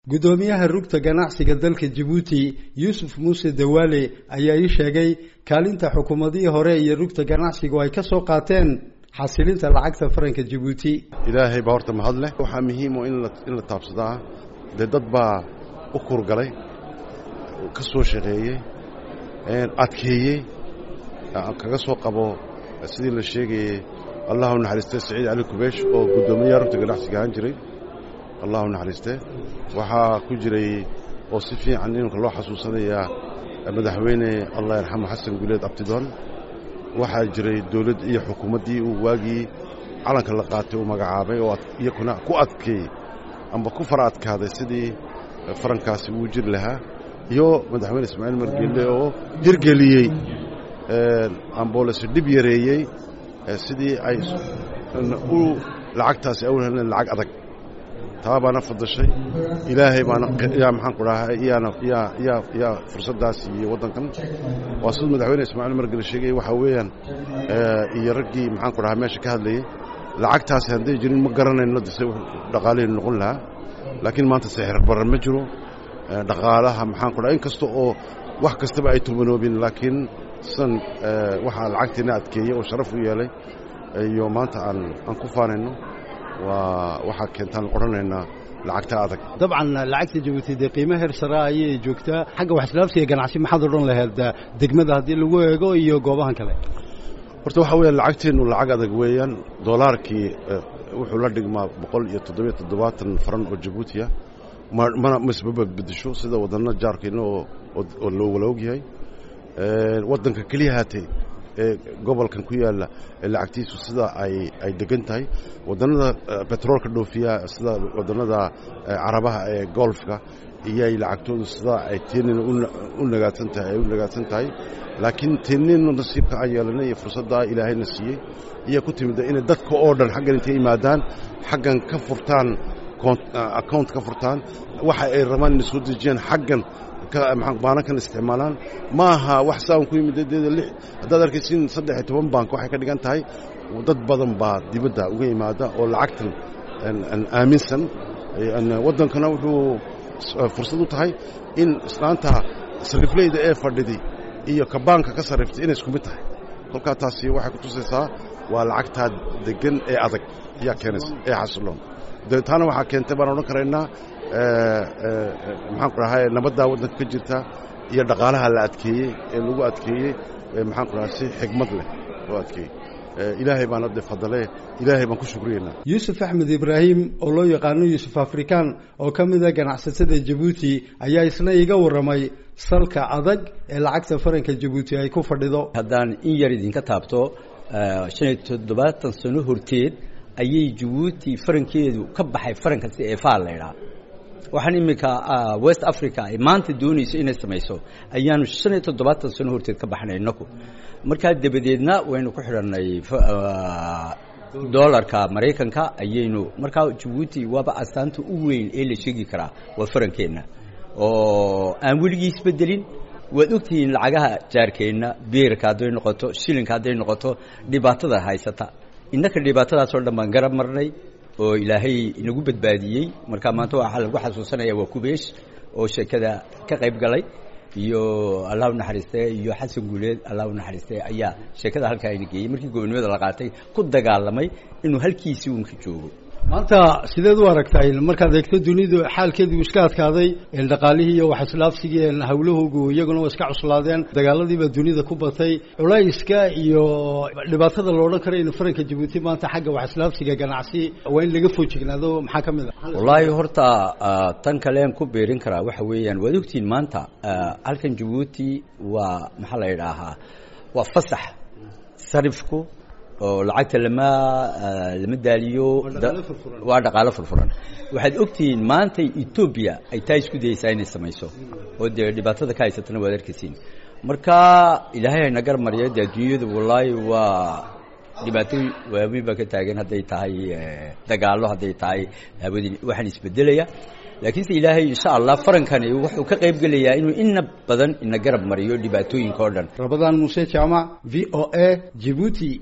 guddoomiyaha rugta ganacsiga dalka jabuuti yuusuf muuse dawaale ayaa ii sheegay kaalinta xukuumadihii hore iyo rugta ganacsigu ay ka soo qaateen xasilinta lacagta faranka jabuuti ilaahay baa horta mahad leh waxaa muhiimo in la taabsadaa dee dad baa u kurgalay ka soo shaqeeyey adkeeyey kaga soo qabo sidii la sheegayey allahu naxariiste saciid cali kubeesh oo guddoomiyaha rugta ganacsiga ahaan jiray allahu naxariiste waxaa ku jiray oo si fiican iminka loo xasuusanayaa madaxweyne allah yarxamo xasan guleed abtidoon waxaa jiray dawladd iyo xukuumaddii uu waagii calanka la qaatay uu magacaabay oo iyakuna ku adkeeyey amba ku fara adkaaday sidii farankaasi uu jiri lahaa iyo madaxweyne ismaaciil margeelle oo hirgeliyey amboolese dhib yareeyey sidii ay u lacagtaasi awlhelen lacag adag taa baana fadashay ilaahay baana yaa maxaan ku dhaha yaana yaa yaa yaa fursaddaas iyo waddankan waa siduu madaxweyne ismaaciil margele sheegay waxaa weeyaan iyo raggii maxaan ku dhahaa meesha ka hadlayey lacagtaasi hadday jirin ma garanayno dise dhaqaalihii noqon lahaa laakiin maanta sixir barar ma jiro dhaqaalaha maxaan ku dhaha in kasta oo wax kastaba ay tumanoobin laakiin sidan waxaa lacagtiina adkeeyey oo sharaf u yeelay iyo maanta aan aan ku faanayno waa waxaa keentaan odhanaynaa lacagta adag dabcan lacagta jabuuti dee qiimo heer sare ayay joogtaa xagga waxslaabsiga ganacsi maxaad odhan lahayd degmada haddii lagu eego iyo goobahan kale horta waxaa weeyaan lacagteennu lacag adag weeyaan doolaarkii wuxuu la dhigmaa boqol iyo toddobiyo toddobaatan faran oo jabuutiya mana masbaba bedesho sida waddanna jaarkayna oo loo wala ogyahay waddanka keliya haatee ee gobolkan ku yaalla lacagtiisu sida ay ay degan tahay wadannada betroolka dhoofiya sida wadannada carabaha ee golfka iyay lacagtoodu sida ay teenina u nagaadsan tahay ay u nagaadsan tahay laakiin teeninu nasiibka aan yeelanay iyo fursaddaa ilaahayna siiyey iyaa ku timida inay dadka oo dhan xaggan intay yimaadaan xaggan ka furtaan account ka furtaan waxa ay rabaan inay soo dejiyaan xaggan baanankan isticmaalaan ma aha wax saan ku yimid deeda lix haddaad arkaysin saddex iyo toban bank waxay ka dhigan tahay dad badan baa dibadda uga yimaada oo lacagtan aaminsan waddankana wuxuu fursad u tahay in islaanta sarifleyda ee fadhidi iyo ka baanka ka sarriftay inay isku mid tahay kolkaa taasi waxay ku tusaysaa waa lacagtaa degan ee adag ayaa keenaysa ee xasiloon taana waxaa keentay baan odhan karaynaa maxaan ku dhahay nabaddaa waddanka ka jirta iyo dhaqaalaha la adkeeyey ee lagu adkeeyey maxaan ku dhahay si xigmad leh loo adkeeyey ilaahay baan hadde fadale ilaahay baan ku shukriyeynaa yuusuf axmed ibraahim oo loo yaqaano yuusuf afrikaan oo ka mida ganacsatada jabuuti ayaa isna iga warramay salka adag ee lacagta faranka jabuuti ay ku fadhido haddaan in yar idinka taabto shan iyo toddobaatan sano horteed ayay jabuuti farankeedu ka baxay faranka si eefaa la ydhaa waxaan iminka west africa ay maanta doonayso inay samayso ayaanu shan iyo toddobaatan sano horteed ka baxnay inaku markaa dabadeedna waynu ku xidhanay dolarka maraykanka ayaynu markaa jabuuti waaba astaanta u weyn ee la sheegi karaa waa farankeenna oo aan weligii isbedelin waad ogtihiin lacagaha jaarkeenna beerka hadday noqoto shilinka hadday noqoto dhibaatada haysata innaka dhibaatadaasoo dhan baan garab marnay oo ilaahay inagu badbaadiyey marka maanta waxaa lagu xasuusanaya waa kubeesh oo sheekada ka qayb galay iyo allah u naxariiste iyo xasan guuleed allah u naxariiste ayaa sheekada halkaa ina geeyey markii gobonimada la qaatay ku dagaalamay inuu halkiisii uunka joogo maanta sideed u aragtay markaad eegto dunidu xaalkeedii iska adkaaday dhaqaalihii iyo wax islaafsigii hawlahoogu iyaguna waa iska cuslaadeen dagaaladiibaa dunida ku batay culayska iyo dhibaatada lo odhan kara in faranka jabuuti maanta xagga wax islaafsiga ganacsi waa in laga foojignaado maxaa ka mid a wallaahi horta tan kalean ku beerin karaa waxa weeyaan waad ogtihiin maanta halkan jabuuti waa maxaa la idhaahaa waa fasax sarifku oo lacagta lama lama daaliyo waa dhaqaalo furfuran waxaad ogtihiin maanta etoobiya ay taa isku dayeysaa inay samayso oo dee dhibaatada ka haysatana waad arkaysiin marka ilaahay hayna gar mariya dee adduunyadu wallaahi waa dhibaato waaweyn baa ka taagan hadday tahay dagaallo hadday tahay hawadii waxaan isbedelaya laakiinse ilaahay insha allah farankani wuxuu ka qayb gelayaa inuu ina badan ina garab mariyo dhibaatooyinka oo dhan rabadaan muuse jaamac v o a jibuuti